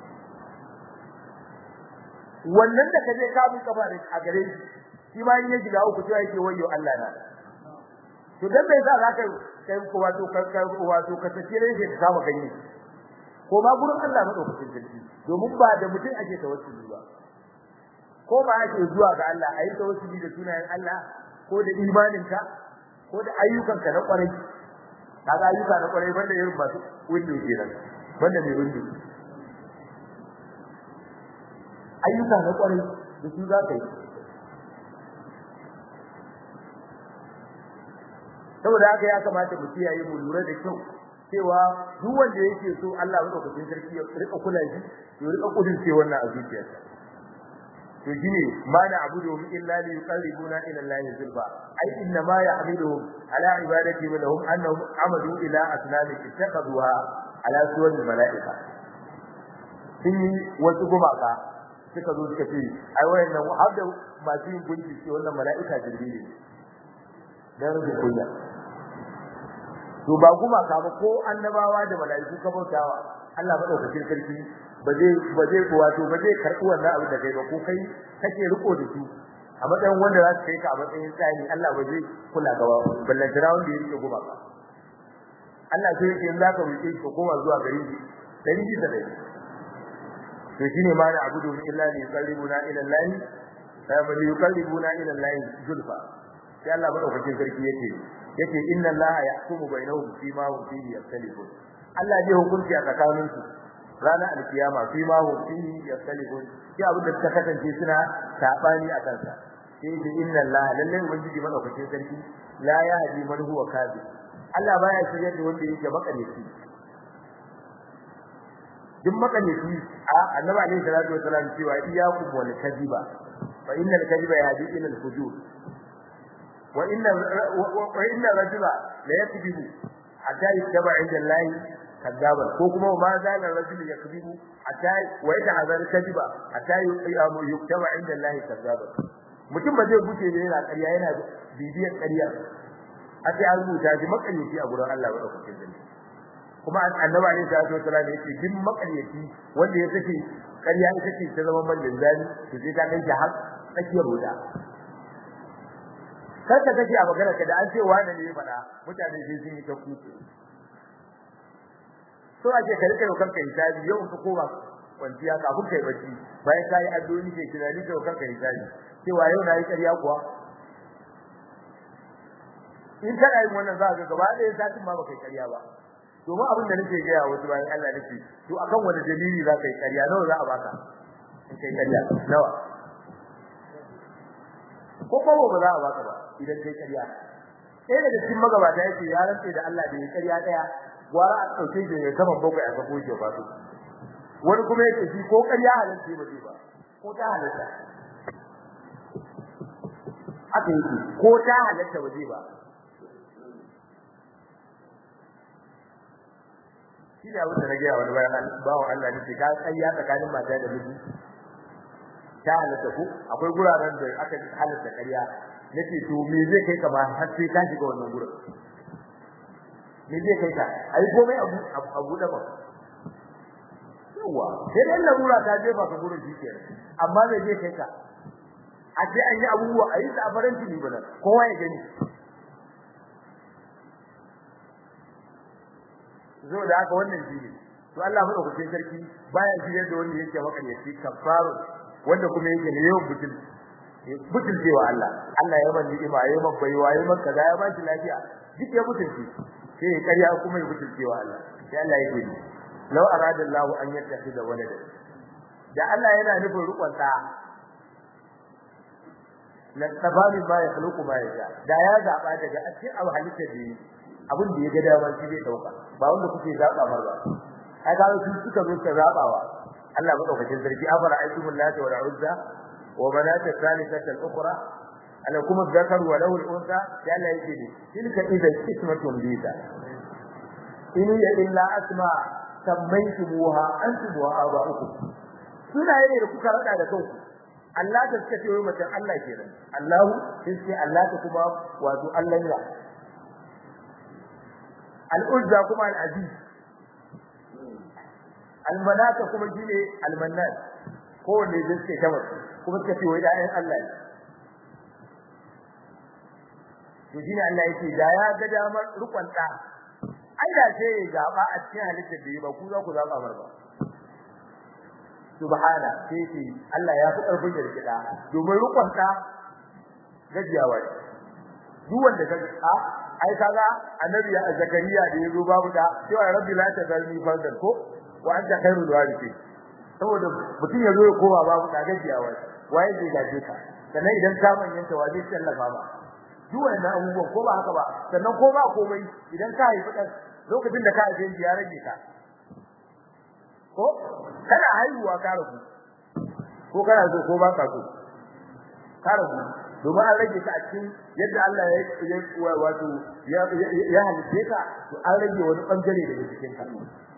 [SPEAKER 1] wannan da kaje ka bi kafa da a gare shi shi ma in ya shiga uku cewa yake wayo Allah na to dan bai sa zaka kai ko wato kai ko wato ka tace shi ka kama ganye ko ma gurin Allah madaukakin sarki domin ba da mutum ake tawassuli ba ko ba ake zuwa ga Allah ayi tawassuli da sunayen Allah ko da imaninka ko da ayyukanka na kwarai kaga ayyuka na kwarai banda irin masu window kenan banda mai window ayyuka na kwarai da su za ka yi saboda haka ya kamata mu kiyaye mu lura da kyau cewa duk wanda yake so Allah madaukakin sarki ya rika kula shi ya rika kudin ce wannan a zuciyarsa to shine ma na abudu illa li yuqarribuna ila Allah zulfa ai inna ma ya'buduhum ala ibadati wa lahum annahum amadu ila asnami ittakhadhuha ala suwar malaika sun yi wasu gumaka suka zo suka ce ai wayannan har da masu yin gunki ce wannan mala'ika jibril ne dan rubin kunya to ba gumaka ba ko annabawa da mala'iku ka bautawa Allah madaukakin sarki ba zai ba zai wato ba zai karɓi wannan abin da kai ba ko kai kake riko da su a matsayin wanda za su kai ka a matsayin tsani Allah ba zai kula ga ballantana wanda ya rike gumaka Allah sai yake in zaka rike shi koma zuwa gari shi dari bisa dari to shine ma na abudu illa li yuqarribuna ila Allah fa yuqarribuna ila Allah zulfa sai Allah madaukakin sarki yake yake inna allaha yahkumu bainahum fi ma hum fihi yaktalifun Allah zai hukunci a tsakanin su ranar alkiyama fi ma hum fihi yaktalifun shi abin da suka kasance suna sabani a kansa sai yake inna allaha lalle ubangiji madaukakin sarki la yahdi man huwa kadhib Allah baya shirye da wanda yake makalici duk makalici a annabi alaihi salatu wasallam cewa iyyakum wal kadhiba fa innal kadhiba yahdi ila al fujur وإن وإن الرجل لا يكذب حتى يتبع عند الله كذابا كوكما ما زال الرجل يكذب حتى ويتعذر كذبا حتى يكتب عند الله كذابا mutum ba zai guce ne yana ƙarya yana bibiyar ƙarya a sai an rubuta shi makaryaci a gurin Allah madaukakin sarki kuma annabi alaihi salatu wasallam yake bin makaryaci wanda ya sake ƙarya ita ce ta zama mallin zani to sai ta kai shi har tsakiyar wuta kar ka kace a magana ka da an ce wani ne ya faɗa mutane sai sun yi ta kuku so ake ka rike kanka hisabi yau ka koma kwanciya kafin kai bacci bayan kai addu'o'i ke tunani ka kanka hisabi cewa yau na yi ƙarya kuwa in kana yin wannan za ka gaba ɗaya satin ma baka yi ƙarya ba domin abin da nake gaya wasu bayan Allah nake to akan wani dalili za ka yi ƙarya nawa za a baka in kai ƙarya nawa ko bawo ba za a baka ba idan kai ƙarya sai daga cikin magabata yake ya rantse da Allah da ya ƙarya daya gwara a dauke shi ya saman bakwai a sako shi ba su wani kuma yake shi ko ƙarya halatta ba zai ba ko ta halatta haka yake ko ta halatta ba zai ba shi ne abin da na gaya wani bayan bawan Allah ne ce ka ƙarya tsakanin mata da miji ta halatta ku akwai guraren da aka halatta ƙarya nake to me zai kai ka ba har sai ka shiga wannan gurin me zai kai ka ai komai abu abu da ba yawa sai dan larura ta jefa ka gurin shi kenan amma me zai kai ka a ce an yi abubuwa a yi ta faranti ne bana kowa ya gani zo da haka wannan shi ne to Allah madaukakin sarki baya shiryar da wanda yake makaryaci kafaru wanda kuma yake ne yawan butul butul cewa Allah Allah ya ban ni'ima ya ban baiwa ya ban kaza ya ba shi lafiya duk ya butulci sai ya karya kuma ya butulce wa Allah sai Allah yake ni law arada Allah an yattakhidha walada da Allah yana nufin rukun da la tabani ba ya khluqu ma yasha da ya zaba daga cikin abu halitta da yi abin da ya ga dama shi zai dauka ba wanda kuke zaba mar ba ai ga su suka zo suka zabawa Allah madaukakin sarki afara aikumul lati wal uzza wa banat thalithata al ukhra ana kuma zakar wa lahu al unsa ya Allah yake ne tilka idza ismatun bisa in ya illa asma sammaytumuha antum wa aba'ukum suna ne da kuka rada da kanku Allah ta suka ce wai mutum Allah kenan Allahu sai Allah ta kuma wato Allah ya al-uzza kuma al-aziz al-manata kuma shine al-mannan ko ne da suke kamar kuma suka ce wai da ayin Allah ne to shine Allah yake da ya ga damar rukun da ai da sai ya zaba a cikin halittar da ba ku za ku zaba mar ba subhana sai ce Allah ya fi karfin da rikida domin rukun da gajiyawa duk wanda ka a ai kaga annabi ya zakariya da yazo babu da cewa rabbi la tazalni fardan ko wa anta khairul warithin saboda mutum ya zo ya koma babu da gajiyawa waye zai gaje ka sannan idan ka manyanta wa zai tallafa ba duk wannan abubuwan ko ba haka ba sannan ko ba komai idan ka haifi dan lokacin da ka haife shi ya rage ka ko kana haihuwa ka rabu ko kana so ko ba ka so ka rabu domin an rage ka a cikin yadda Allah ya wato ya halice ka to an rage wani bangare daga cikin ka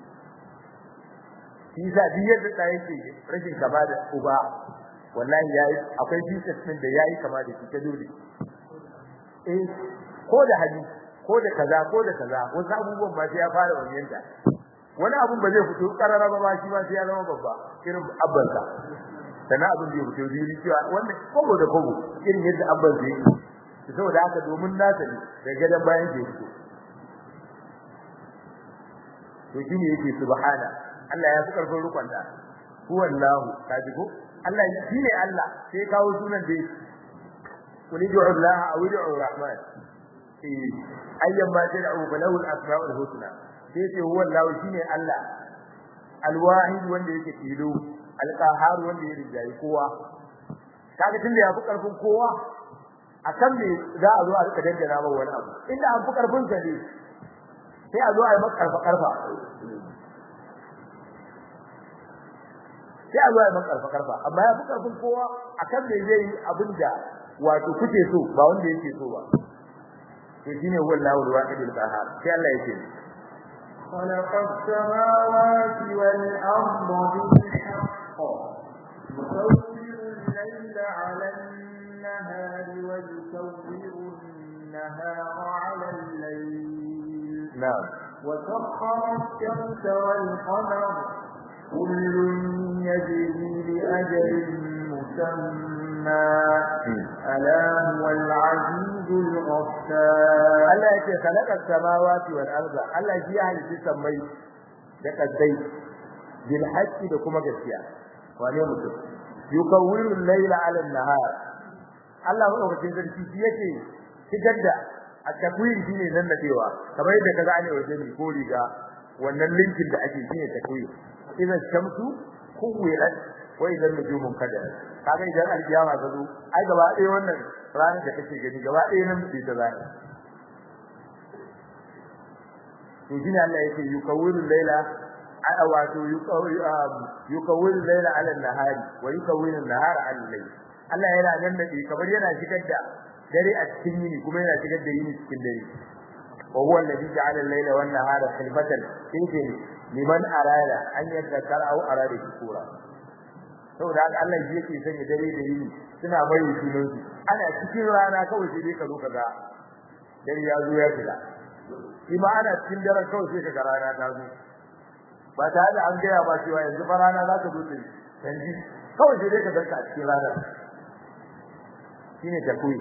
[SPEAKER 1] shi sa duk yadda da yake rashin kama da uba wallahi yayi akwai Jesus din da yayi kama da shi ta dole eh ko da hali ko da kaza ko da kaza wasu abubuwan ba sai ya fara wanyanta wani abun ba zai fito karara ba shi ba sai ya zama babba irin abbansa sana abin da ya fito zuri cewa wannan kogo da kogo irin yadda abban zai yi saboda haka domin nasa ne da gadan bayan da ya fito to shine yake subhana Allah ya fi karfin rukun da huwallahu kaji ko Allah shine Allah sai kawo sunan da yake قل ادعوا الله او ادعوا الرحمن ايا ما تدعوا فله الاسماء الحسنى sai huwa Allah shine Allah alwahid wanda yake tilo alqahar wanda yake rijayi kowa kaga tunda ya fi karfin kowa akan me za a zo a rika dangana ba wani abu inda an fi karfin sa ne sai a zo a yi maka karfa karfa sai a zo a yi maka karfa karfa amma ya fi karfin kowa akan me zai yi abinda wato kuke so ba wanda yake so ba to shine wallahu alwahidul qahhar sai Allah yake
[SPEAKER 2] خلق السماوات والأرض بالحق يصور الليل على النهار ويصور النهار على الليل
[SPEAKER 1] نعم
[SPEAKER 2] وسخر الشمس والقمر كل يجري لأجل مسمى ألا هو العزيز الغفار
[SPEAKER 1] Allah yake khalaqa samawati wal arda Allah shi ya halitta samai da kaddai bil haqqi da kuma gaskiya wane mutum yukawwiru al-layla 'ala an-nahar Allah madaukakin sarki shi yake shigar da at-takwir shine nan da cewa kamar yadda kaga ane waje ne ko riga wannan linkin da ake shine takwir idan shamsu kuwirat wa idan nujumun kadar kaga idan alkiyama ta zo ai gaba ɗaya wannan ranar da kake gani gaba ɗaya nan ce ta zai to shine Allah yake yukawiru layla a wato yukawil layla ala nahari wa yukawil nahara ala layl Allah yana nan da kamar yana shigar da dare a cikin yini kuma yana shigar da yini cikin dare wa huwa alladhi ja'ala al-layla wan nahara khilfatan liman arada an yadhakkara aw arada shukura saboda haka Allah shi yake sanya dare da yini suna bayu sunan su ana cikin rana kawai sai dai ka zo kaga dare ya zo ya fita shi ma ana cikin daren kawai sai kaga rana ta zo ba tare da an gaya ba cewa yanzu fa rana za ta zo ta canji kawai sai dai ka ganka a cikin rana shine takuyi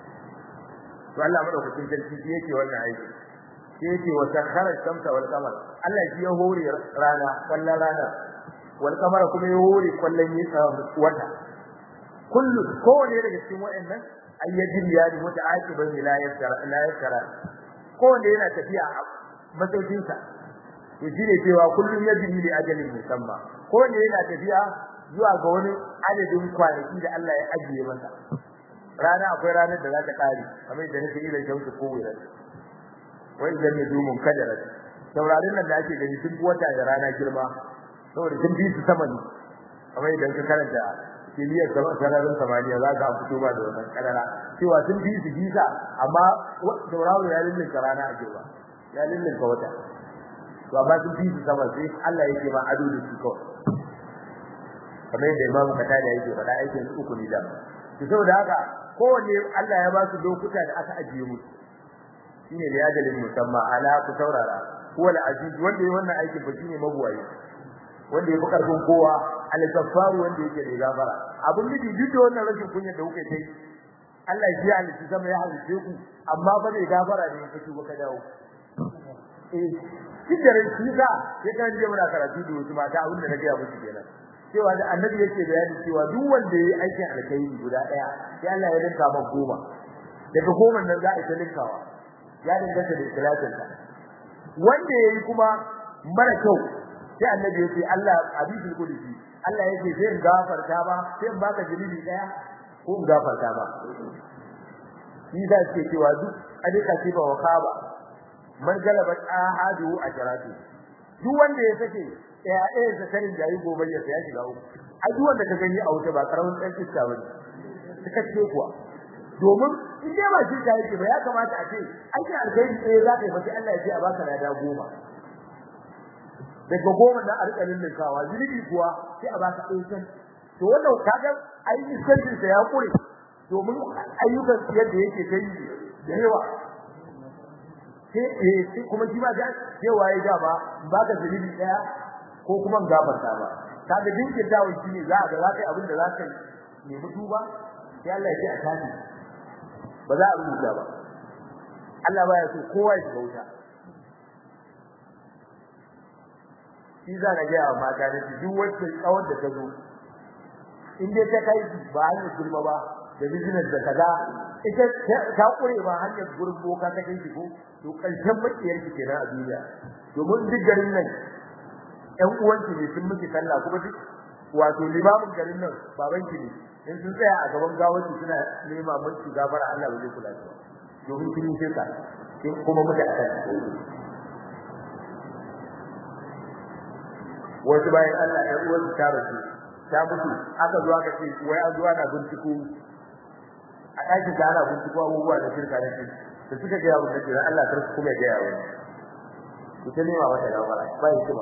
[SPEAKER 1] to Allah madaukakin sarki shi yake wannan aiki shi yake wa sakhara shamsa wal qamar Allah shi ya hore rana wallan rana wal qamara kuma ya hore kwallon yi wata kullu kowane daga cikin wayannan ayyajin ya ni muta'aqiban la yaskara la yaskara kowane yana tafiya a masaukin sa to shine cewa kullun yajri li ajalin musamma kowane yana tafiya zuwa ga wani adadin kwanaki da Allah ya ajiye masa rana akwai ranar da za ta kare kamar da nake ila shauki ko wira wai idan ne dumun kadara saurarin nan da ake gani sun wata da rana girma saboda sun bi su sama ne kamar idan ka karanta kiliyar sama sararin samaniya za ka fito ba da wannan kadara cewa sun bi su bisa amma sauraro ya lullunka rana a girma ya lullunka wata to amma sun bi su sama sai Allah yake ma ado da su kawai kamar yadda imamu katada yake faɗa aikin su uku ne da to saboda haka kowanne Allah ya ba su lokuta da aka ajiye musu shine da yadalin musamman ala ku saurara huwa al-aziz wanda yayi wannan aikin ba shine mabuwayi wanda yafi karfin kowa al-ghaffar wanda yake da gafara abun miji duk da wannan rashin kunya da kuke kai Allah ya halitta sama ya halitta ku amma ba zai gafara ne ka tuba ka dawo eh kidarin kisa ya kan je muna karatu da wasu mata abin da nake ya musu kenan cewa da annabi yake bayani cewa duk wanda yayi aikin alkhairi guda daya sai Allah ya linka maka goma daga goma nan za a ta linkawa ya danganta da ikhlasin ka wanda yayi kuma mara kyau sai annabi yake Allah hadisul qudsi Allah yake sai in gafarta ba sai in baka jilibi daya ko in gafarta ba shi da ke cewa duk adika ce ba wakaba man galabat ahadu ajratu duk wanda ya sake ɗaya ɗaya zakarin da yi gobe ya ya shiga uku a duk wanda ka gani a wuta ba karamin ɗan iska bane suka ce kuwa domin in dai ba shirka yake ba ya kamata a ce ake alkhairi sai za ka yi fati Allah ya ce a baka lada goma daga goma na alƙalin linkawa zunubi kuwa sai a baka ɗaya to wannan kaga ayi iskancin sa ya kure domin ayyukan yadda yake kai da yawa sai kuma shi ba cewa ya ga ba baka zunubi ɗaya ko kuma gafarta ba kaga dinkin dawo shine za ga za kai abin da za ka yi nemi tuba sai Allah ya ce a tafi ba za a rubuta ba Allah baya so kowa ya shiga wuta shi za ka ga mata da duk wacce tsawon da ta zo in dai ta kai ba hanyar gulma ba da business da kaza ita ta kure ba hanyar gurin boka ta kai shi ko to karshen makiyar ki kenan a duniya domin duk garin nan ƴan uwanki ne sun miki sallah kuma duk wato limamin garin nan babanki ne in sun tsaya a gaban gawarki suna nema miki gafara Allah ba zai kula da domin kin yi shirka kin kuma muke a kan wasu bayan Allah ƴan uwansu ta rasu ta mutu aka zo aka ce wai an zo ana binciko a ɗakin da ana binciko abubuwa da shirka da shi da suka ga yawo da kira Allah kar su kuma ga yawo ku ta nema wata gafara ba yi kuma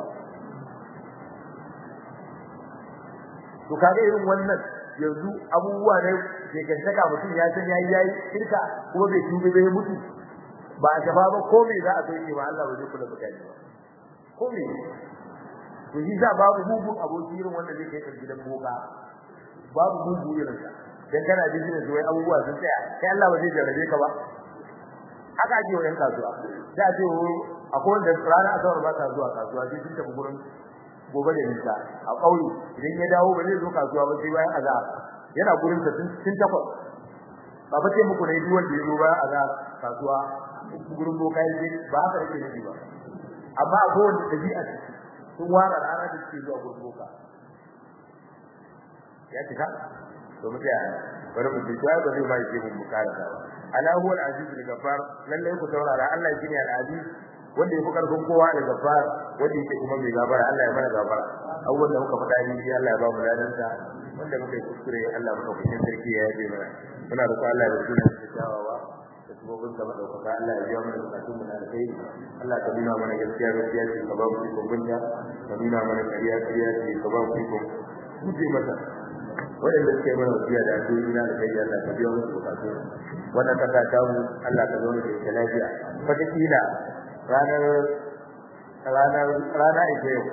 [SPEAKER 1] to kaga irin wannan yanzu abubuwa ne ke gantaka mutum ya san yayi yayi shirka kuma bai tuba bai mutu ba a gaba ba ko me za a kai ba Allah ba zai kula da kai ba ko me to shi za babu mugun aboki irin wanda zai kai gidan boka babu mugu irin sa dan kana business wai abubuwa sun tsaya kai Allah ba zai jarrabe ka ba haka ake wa yan kasuwa da ce akwai wanda rana asabar ba ta zuwa kasuwa sai sun tafi gurin gobe da nisa a kauye idan ya dawo ba zai zo kasuwa ba sai bayan azhar yana gurin sa tun takwas ba ba sai muku ne duk wanda ya zo bayan azhar kasuwa gurin boka yake ba haka yake nufi ba amma akwai wanda dabi'a sun wara rana da suke zuwa gurin boka ya cika to mu tsaya bari mu tsaya ba zai mai ke mun bukara ba ala huwa al-aziz al-ghaffar lalle ku saurara Allah shine al-aziz wanda yafi karfin kowa da ghaffar wanda yake kuma mai gabara Allah ya mana gabara abubuwan da muka faɗa ni shi Allah ya ba mu ladan sa wanda muka yi kuskure Allah muka kushin sarki ya yabe mana muna roƙo Allah da sunan sa kyawawa da sabobin sa madaukaka Allah ya biya mana bukatun mu na alkhairi Allah ka nuna mana gaskiya gaskiya ce ka ba mu ikon gunta ka nuna mana ƙarya ƙarya ce ka ba mu ikon guje mata waɗanda suka yi mana wasiya da addu'o'i na alkhairi Allah ka biya musu bukatun wannan kasa ta mu Allah ka zauna da ita lafiya wataƙila ranar ranar rana ita yau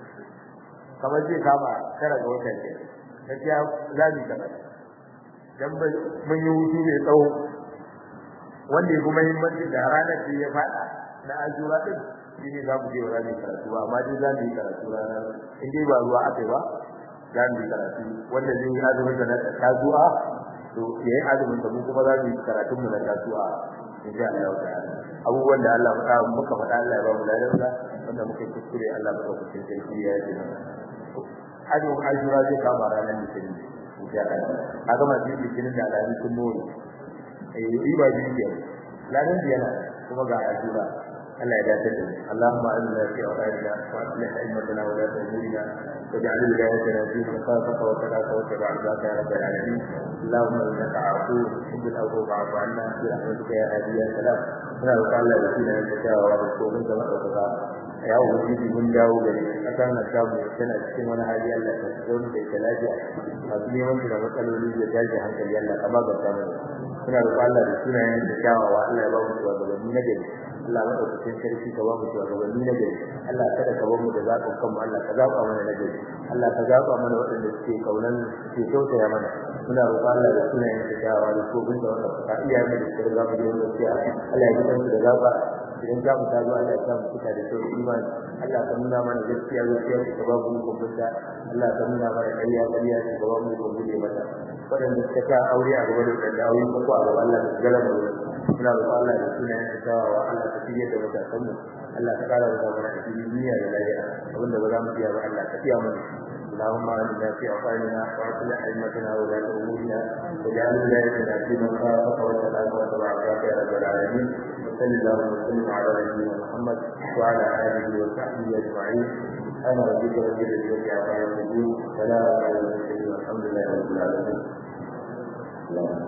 [SPEAKER 1] kamar zai kama tara ga watan ke gaskiya za mu yi dan mun yi hutu mai tsawo wanda ya kuma muhimmanci da ranar da ya faɗa na ajura din shi ne za mu je wa ranar karatu ba amma dai za mu yi karatu ranar in dai ba ruwa aka yi ba za mu yi karatu wanda zai yi azumin da na tazuwa to ya yi azumin da mu kuma za mu yi karatun mu na tazuwa insha Allah ta'ala abubuwan da Allah ya muka faɗa Allah ya ba mu ladansa wanda muka yi kuskure Allah ya ba mu sarki ya yi hajjin ajura zai kama ranar litinin insha Allah kaga masu litinin da alamin sun nuna eh riba biyu ke ladan biyana kuma ga ajura Allah ya dace da Allahumma inna fi awqatina wa aslih aimatana wa la tahmilna واجعل ولايتنا في من خافك وتلاك واتبع ذاك يا رب العالمين اللهم انك عفو تحب العفو فاعف عنا برحمتك يا هادي يا سلام muna roƙon Allah da sunan da kyawawa da tsoron da maɗaukaka ya ubangiji mun dawo gare a kan na samu tana cikin wani hali Allah ka tsoro da ita lafiya masu neman da matsaloli da tashi hankali Allah ka maganta mana muna roƙon Allah da sunayen da kyawawa Allah ya ba mu shugabanni na gari Allah maɗaukakin sarki ka ba mu shugabanni na gari Allah kada ka bar mu da zaɓin kanmu Allah ka zaɓa mana na gari Allah ka zaɓa mana waɗanda suke kaunan suke kyautaya mana muna roƙon Allah da sunayen da kyawawa da tsoron da wanda ka iya mai da shirga mu da gaskiya Allah ya san su da gaba idan za mu ta zuwa Allah ya samu fita da sauki imani Allah ka nuna mana gaskiya gaskiya ka ba mu ko fita Allah ka nuna mana ƙarya ƙarya ka ba mu ko guje mata wadanda suka ta aure a gaba da wadanda aure ko ko a gaba Allah ka galaba mu muna roƙon Allah da sunayen ka tawawa Allah ka fiye da matakan mu Allah ka kara da mana a cikin duniya da lafiya abinda ba za mu iya ba Allah ka fiya mana اللهم آمنا في أوطاننا وأصلح أئمتنا وولاة أمورنا واجعل ولايتنا في من خافك واتقاك واتبع عصاك يا رب العالمين وصل اللهم وسلم على نبينا محمد وعلى آله وصحبه أجمعين أنا ربك رب العزة عما يصفون سلام على المرسلين والحمد لله رب العالمين